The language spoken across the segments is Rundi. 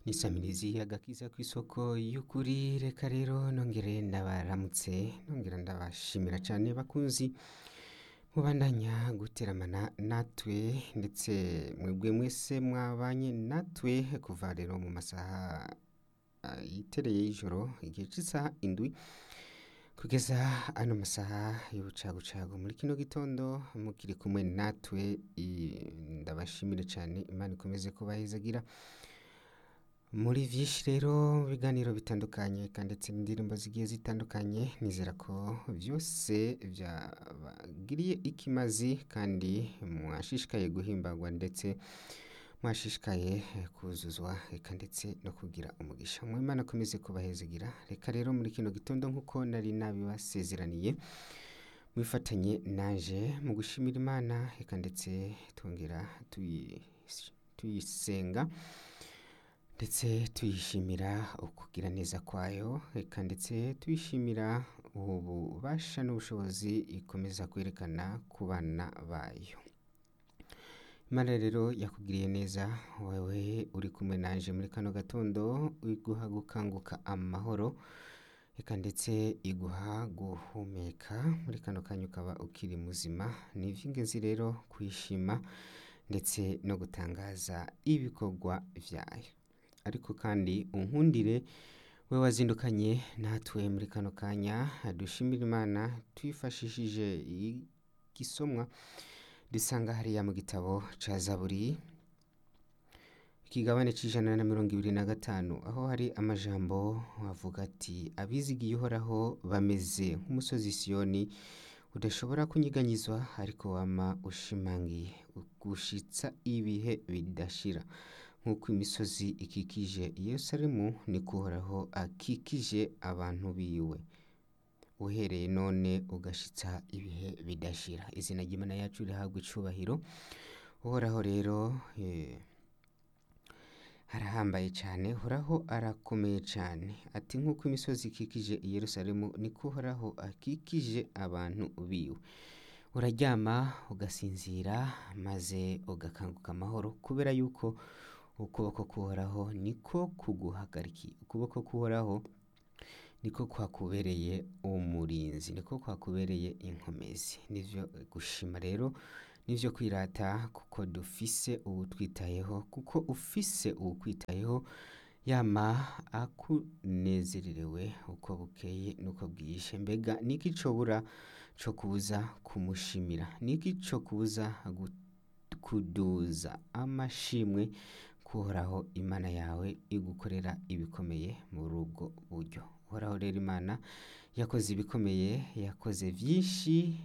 n'isamirizi agakiza kw'isoko y'ukuri reka rero nongere ndabaramutse nongera ndabashimira cane bakunzi mubandanya guteramana natwe ndetse mwebwe mwese mwabanye natwe kuva rero mu masaha ah, yitereye y'ijoro igihe c'isaha indwi kugeza ano masaha y'ubucagucagu muri kino gitondo mukiri kumwe natwe i- ndabashimire cane imana ikomeze kubahezagira muri vyinshi rero mu biganiro bitandukanye kandi ndetse n'indirimbo zigiye zitandukanye nizera ko vyose vyabagiriye ikimazi kandi mwashishikaye guhimbagwa ndetse mwashishikaye eh, kuzuzwa eka ndetse no kugira umugisha mu imana akomeze kubahezagira reka rero muri kino gitondo nk'uko nari nabibasezeraniye mwifatanye naje mu gushimira imana eka ndetse twongera tuyi- tuyisenga ndetse tuyishimira ukugira neza kwayo eka ndetse tuyishimira ububasha n'ubushobozi ikomeza kwerekana ku bana bayo imana rero yakugiriye neza wewe uri kumwe nanje muri kano gatondo iguha gukanguka amahoro eka ndetse iguha guhumeka muri kano kanya ukaba ukiri muzima ni ivy'ingenzi rero kwishima ndetse no gutangaza ibikorwa vyayo ariko kandi unkundire we wazindukanye natwe muri kano kanya dushimira imana twifashishije igisomwa dusanga hariya mu gitabo ca zaburi ikigabane c'ijana na mirongo ibiri na gatanu aho hari amajambo avuga ati abizigiye uhoraho bameze nk'umusozi siyoni udashobora kunyiganyizwa ariko wama ushimangiye gushitsa ibihe bidashira nk'uko imisozi ikikije yerusalemu niko uhoraho akikije abantu biwe uhereye none ugashitsa ibihe bidashira izina ry'imana yacu rihabwa icubahiro uhoraho rero eh, arahambaye cyane uhoraho arakomeye cyane ati nk'uko imisozi ikikije i yerusalemu niko uhoraho akikije abantu biwe uraryama ugasinzira maze ugakanguka amahoro kubera yuko ukuboko k'uhoraho niko kuguhagarikiye ukuboko k'uhoraho niko kwakubereye umurinzi niko kwakubereye inkomezi nivyo gushima rero nivyo kwirata kuko dufise uwutwitayeho kuko ufise uwukwitayeho yama akunezererewe uko bukeye nuko bwije mbega niki cobura co kubuza kumushimira niki co kubuza gu- kuduza amashimwe kuhoraho imana yawe igukorera ibikomeye muri ubwo buryo uhoraho rero imana yakoze ibikomeye yakoze vyinshi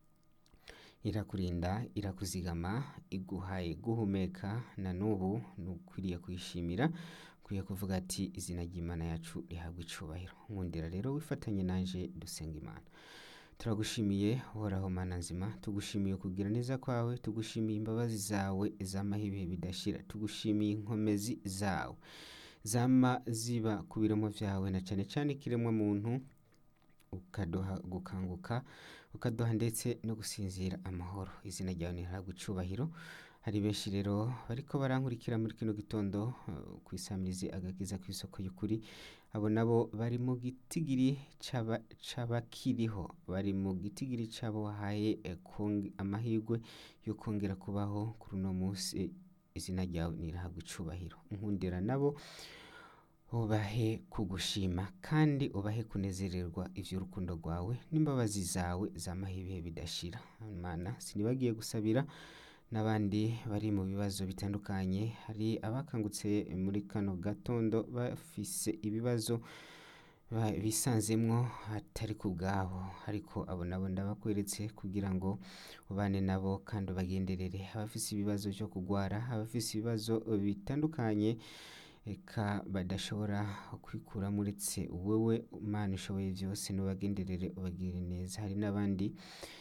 irakurinda irakuzigama iguhaye guhumeka na n'ubu nukwiriye kuyishimira ukwiye kuvuga ati izina ry'imana yacu rihabwa icubahiro nkundira rero wifatanye nanje dusenga imana turagushimiye uhoraho mana nzima tugushimiye kugira neza kwawe tugushimiye imbabazi zawe zamaho ibihe bidashira tugushimiye inkomezi zawe zama ziba ku biremo vyawe na cane cane ikiremwa muntu ukaduha gukanguka ukaduha ndetse no gusinzira amahoro izina ryawe ntihabwa icubahiro hari benshi rero bariko barankurikira muri kino gitondo uh, kwisamirizi agakiza kw'isoko y'ukuri abo nabo bari mu gitigiri c'aba- c'abakiriho bari mu gitigiri c'abo wahaye eh, konge- amahirwe yo kongera kubaho kuri uno munsi izina ryawe nirahabwa icubahiro nkundira nabo ubahe kugushima kandi ubahe kunezererwa ivy'urukundo rwawe n'imbabazi zawe zamaho ibihe bidashira mana sinibagiye gusabira n'abandi bari mu bibazo bitandukanye hari abakangutse muri kano gatondo bafise ibibazo ba- bisanzemwo atari ku bwabo ariko abo nabo ndabakweretse kugira ngo ubane nabo kandi ubagenderere abafise ibibazo vyo kugwara abafise ibibazo bitandukanye eka badashobora kwikuramo uretse wowe mana ushoboye byose nubagenderere ubagirire neza hari n'abandi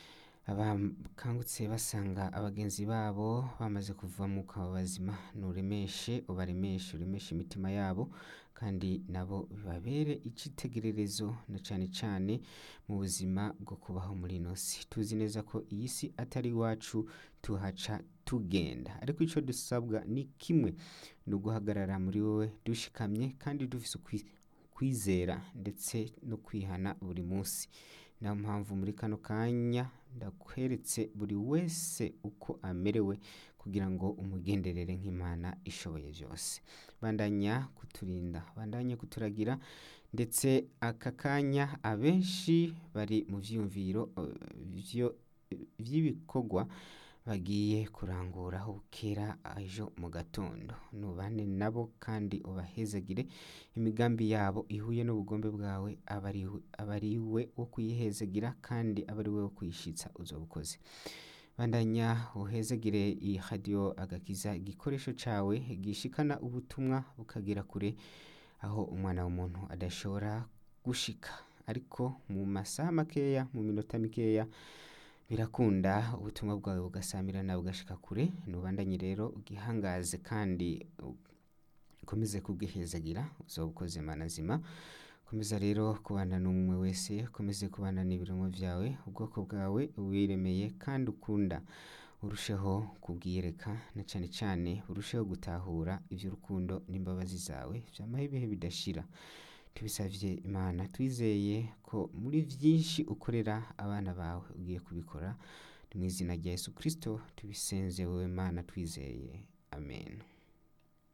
abakangutse basanga abagenzi babo bamaze kuva mu bazima nuremeshe ubaremeshe uremeshe imitima yabo kandi nabo bibabere icitegererezo na cane cane mu buzima bwo kubaho muri ino si tuzi neza ko iyi si atari iwacu tuhaca tugenda ariko ico dusabwa ni kimwe ni uguhagarara muri wowe dushikamye kandi dufise ukwi- kwizera ndetse no kwihana buri munsi niyo mpamvu muri kano kanya ndakweretse buri wese uko amerewe kugira ngo umugenderere nk'imana ishoboye byose bandanya kuturinda bandanya kuturagira ndetse aka kanya abenshi bari mu vyiyumviro eh, vyo- vy'ibikorwa bagiye kurangura aho bukera ejo mu gatondo nubane nabo kandi ubahezagire imigambi yabo ihuye n'ubugombe bwawe aba ari- aba ari we wo kuyihezagira kandi aba ari we wo kuyishitsa uzoba ukoze bandanya uhezagire iyi radiyo agakiza igikoresho cawe gishikana ubutumwa bukagera kure aho umwana w'umuntu adashobora gushika ariko mu masaha makeya mu minota mikeya birakunda ubutumwa bwawe bugasamirana bugashika kure nubandanye rero ugihangaze kandi ukomeze kubwihezagira uzoba ukoze mana zima komeza rero kubana n'umwe wese ukomeze kubana n'ibirungo byawe ubwoko bwawe wiremeye kandi ukunda urusheho kubwiyereka na cane cane urusheho gutahura ivy'urukundo n'imbabazi zawe vyamaho ibihe bidashira tubisavye imana twizeye ko muri vyinshi ukorera abana bawe ugiye kubikora ni mu izina rya yesu kristo tubisenze wowe mana twizeye amen